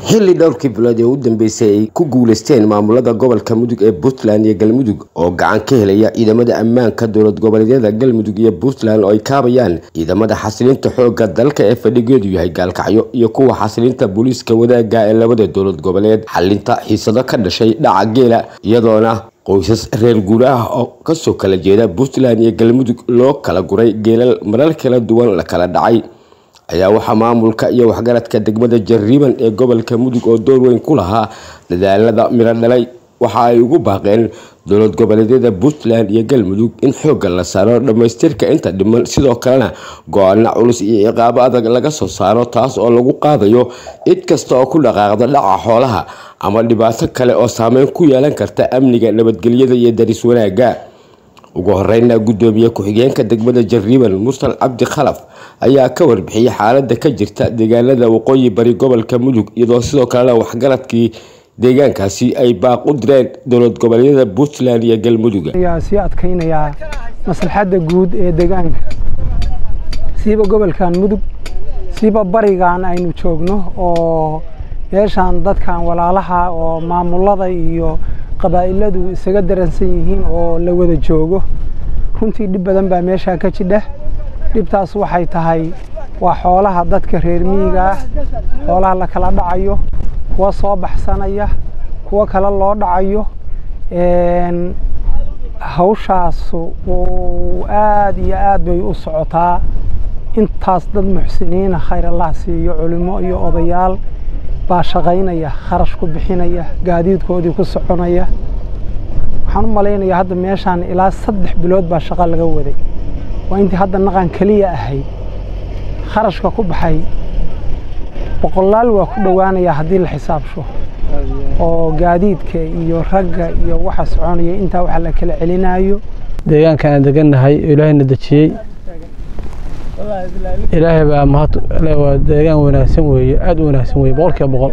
xilli dhowrkii bilood ee u dambeysay ay ku guuleysteen maamulada gobolka mudug ee puntland iyo galmudug oo gacan ka helaya ciidamada ammaanka dowlad goboleedyada galmudug iyo puntland oo ay kaabayaan ciidamada xasilinta xooga dalka ee fadhigeedu yahay gaalkacyo iyo kuwa xasilinta booliiska wadaaga ee labada dowlad goboleed xalinta xiisado ka dhashay dhaca geela iyadoona qoysas reer guur ah oo kasoo kala jeeda puntland iyo galmudug loo kala guray geelal marar kala duwan la kala dhacay ayaa waxaa maamulka iyo waxgaradka degmada jariiban ee gobolka mudug oo door weyn ku lahaa dadaalada miro dhalay waxa ay ugu baaqeen dowlad goboleedyada puntland iyo galmudug in xoogga la saaro dhammaystirka inta dhiman sidoo kalena go-aano culus iyo ciqaabo adag laga soo saaro taas oo lagu qaadayo cid kasta oo ku dhaqaaqda dhaca xoolaha ama dhibaato kale oo saameyn ku yeelan karta amniga nabadgelyada iyo daris wanaagga ugu horeyna gudoomiye ku-xigeenka degmada jariiban mursal cabdi khalaf ayaa ka warbixiyey xaalada ka jirta deegaanada waqooyi bari gobolka mudug iyadoo sidoo kalena waxgaradkii deegaankaasi ay baaq u direen dowlad goboleedyada puntland iyo galmudug ayaa sii adkaynayaa maslaxadda guud ee deegaanka siiba gobolkan mudug siiba barigan aynu joogno oo meeshaan dadkan walaalaha oo maamulada iyo qabaa'iladu isaga daransan yihiin oo la wada joogo runtii dhib badan baa meeshaan ka jidha dhibtaas waxay tahay waa xoolaha dadka reer miyiga ah xoolaha la kala dhacayo kuwa soo baxsanaya kuwo kale loo dhacayo hawshaas aad iyo aad bay u socotaa intaas dad muxsiniina khayr allah siiyo culimo iyo odayaal baa shaqaynaya kharash ku bixinaya gaadiidkoodii ku soconaya waxaan u malaynayaa hadda meeshaan ilaa saddex bilood baa shaqo laga waday waa intii hadda naqan keliya ahayd kharashka ku baxay boqolaal waa ku dhowaanayaa haddii la xisaabsho oo gaadiidka iyo ragga iyo waxa soconaya intaa waxa la kala celinayo deegaankan aan degannahay ilaahayna dejiyey ilaahay baa mahad waa deegaan wanaagsan weeye aada u wanaagsan weeye boqol kiiba boqol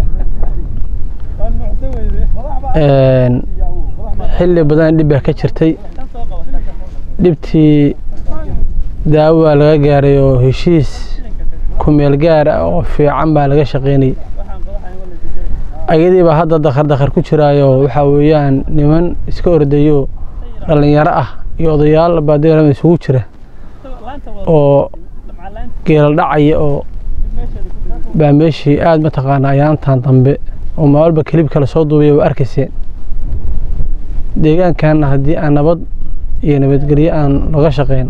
xilli badan dhib baa ka jirtay dhibtii daawo baa laga gaaray oo heshiis kumeel gaar ah oo fiican baa laga shaqaynayay ayadii baa hadda dakhar dakhar ku jiraayo waxaa weeyaan niman iska ordayo dhallinyaro ah iyo odayaal baa deegaanada isugu jira oo geelal dhacaya oo baa meeshii aada mataqaanaa ayaantan dambe oo maalba kelib kale soo duubaya waa arkayseen deegaankanna haddii aan nabad iyo nabadgelyo aan laga shaqayn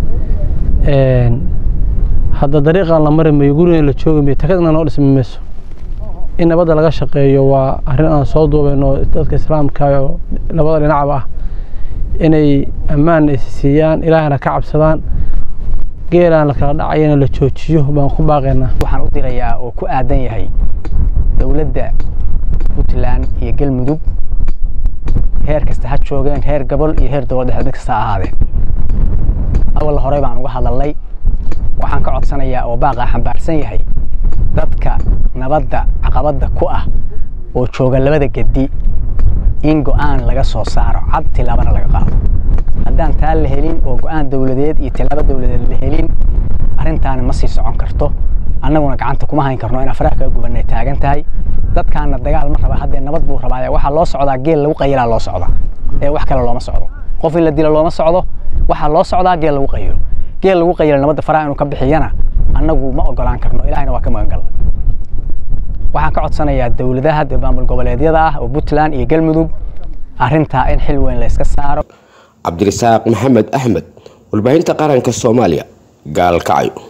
hadda dariiqaan la mari mayo gurigan la joogi mayo takadna noo dhismi mayso in nabadda laga shaqeeyo waa arrin aan soo duubayno dadka islaamka oo labada dhinacba ah inay ammaan siiyaan ilaahna ka cabsadaan geelaan la kala dhacayana la joojiyo baan ku baaqaynaa waxaan u dirayaa oo ku aadan yahay dowladda puntland iyo galmudug heer kasta ha joogeen heer gobol iyo heer dowladda mid kasta ha ahaadeen awal horey baan uga hadalnay waxaan ka codsanayaa oo baaqaa xambaarsan yahay dadka nabadda caqabadda ku ah oo jooga labada gedi in go-aan laga soo saaro cad tilaabana laga qaado haddaan taa la helin oo go-aan dowladeed iyo tilaabo dowladeed la helin arrintaani ma sii socon karto annaguna gacanta kuma hayn karno in afraha kaga gubanay taagan tahay dadkaana dagaal ma raba haddee nabad buu rabaa waxaa loo socdaa geel lagu qayilaa loo socdaa ee wax kale looma socdo qof in la dilo looma socdo waxaa loo socdaa geel lagu qayilo geel lagu qayilo nabadda faraha inuu ka bixiyana annagu ma ogolaan karno ilahayna waa ka magangal waxaan ka codsanayaa dowladaha maamul goboleedyada ah oo puntland iyo galmudug arrintaa in xil weyn la iska saaro cabdirasaaq maxamed axmed warbaahinta qaranka soomaaliya gaalkacyo